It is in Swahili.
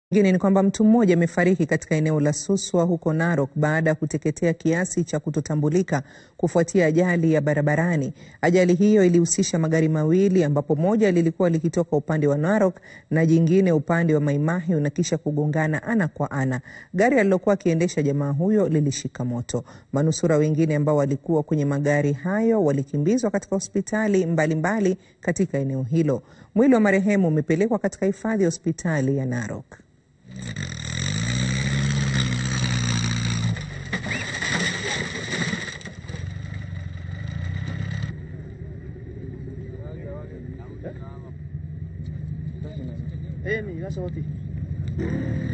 Ingine ni kwamba mtu mmoja amefariki katika eneo la Suswa huko Narok baada ya kuteketea kiasi cha kutotambulika kufuatia ajali ya barabarani. Ajali hiyo ilihusisha magari mawili ambapo moja lilikuwa likitoka upande wa Narok na jingine upande wa Mai Mahiu na kisha kugongana ana kwa ana. Gari alilokuwa akiendesha jamaa huyo lilishika moto. Manusura wengine ambao walikuwa kwenye magari hayo walikimbizwa katika hospitali mbalimbali mbali katika eneo hilo. Mwili wa marehemu umepelekwa katika hifadhi ya hospitali ya Narok. Eh, ni nasa wote.